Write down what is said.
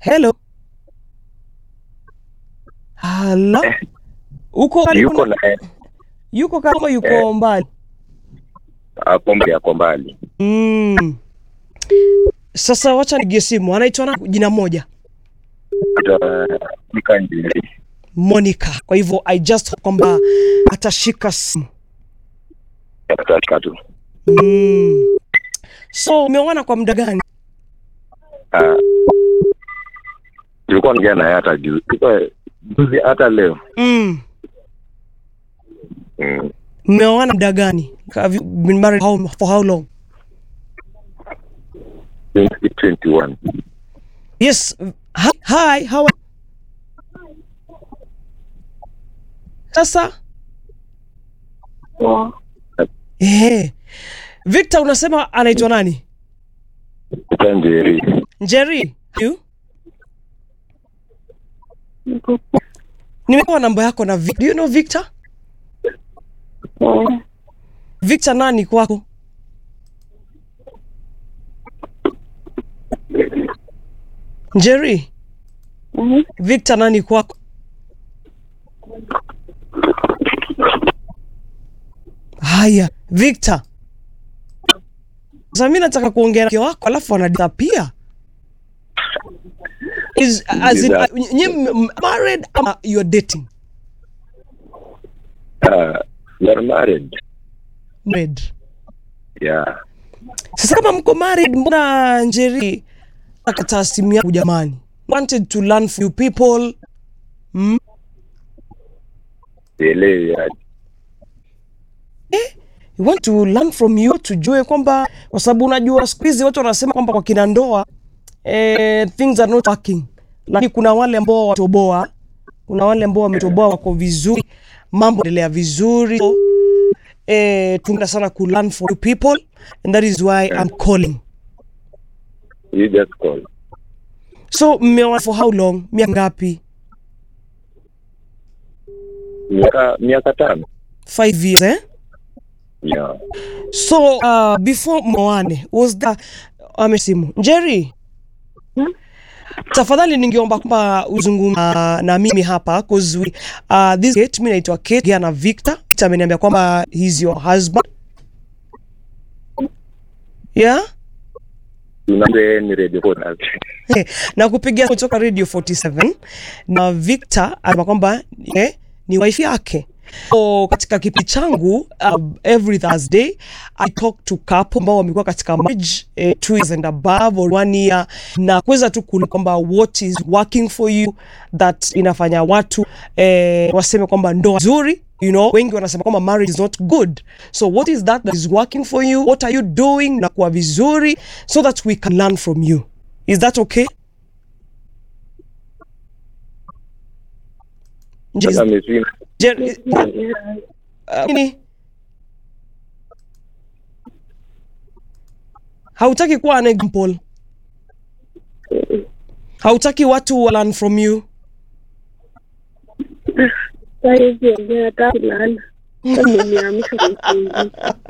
Hello. Halo. Uko karibu yuko na- na yuko kama yuko Eh. mbali. ako mbali, ako mbali. Mm. Sasa wacha nigie simu. Anaitwa na jina moja. Nika njiri Monica. Kwa hivyo I just hope kwamba atashika simu. katika tu Mm. So umeona kwa muda gani? Ah, tulikuwa naongea naye hata juzi, Tulikuwa juzi hata leo Mm. mm. Mmeoana muda gani? Have you been married how, for how long? 2021 Yes. Hi, hi how are Sasa eh. Victor unasema anaitwa nani? Nika njiri Njeri. You? Nimepewa namba yako na Vic. Do you know Victor? Victor nani kwako? Njeri. Victor nani kwako? Haya, Victor. Sasa mimi nataka kuongea na mke wako alafu anadisappear. Is as in, Ndio. uh, nyi m- m- married ama you're dating? Ah, we are married Married. yeah Sasa kama mko married, mbona Njeri akataa simu yangu jamani? Wanted to learn from you people. Mm? sielewi aje. We want to learn from you, tujue kwamba kwa sababu unajua siku hizi watu wanasema kwamba kwa kina ndoa eh, things are not working, lakini kuna wale ambao watoboa, kuna wale ambao wametoboa wako vizuri, mambo endelea vizuri. So, eh, tungependa sana ku learn from you people and that is why I'm calling. you just call So mmeoa for how long? Miaka ngapi? miaka miaka tano Five years eh? yeah So uh, before mwoane was the amesimu Jerry tafadhali ningeomba kwamba uzungumza na mimi hapa cause we, uh, this Kate, mimi naitwa Kate Gia na Victor. Victor ameniambia kwamba he's your husband. Yeah? unaambia ni radio call na kupigia kutoka Radio 47 na Victor anasema kwamba eh, ni wife yake. So, katika kipi changu uh, every Thursday I talk to couple ambao wamekuwa katika marriage eh, two years and above or one year, na kuweza tu kuona kwamba what is working for you that inafanya watu eh, waseme kwamba ndoa nzuri you know wengi wanasema kwamba marriage is not good so what is that that is working for you what are you doing na kuwa vizuri so that we can learn from you is that okay Is- sasa mimi Jer- uh, nini? hautaki kuwa an example hautaki watu wa learn from you Saizi ongea hata kulala. Sasa umeniamsha kwa usingizi.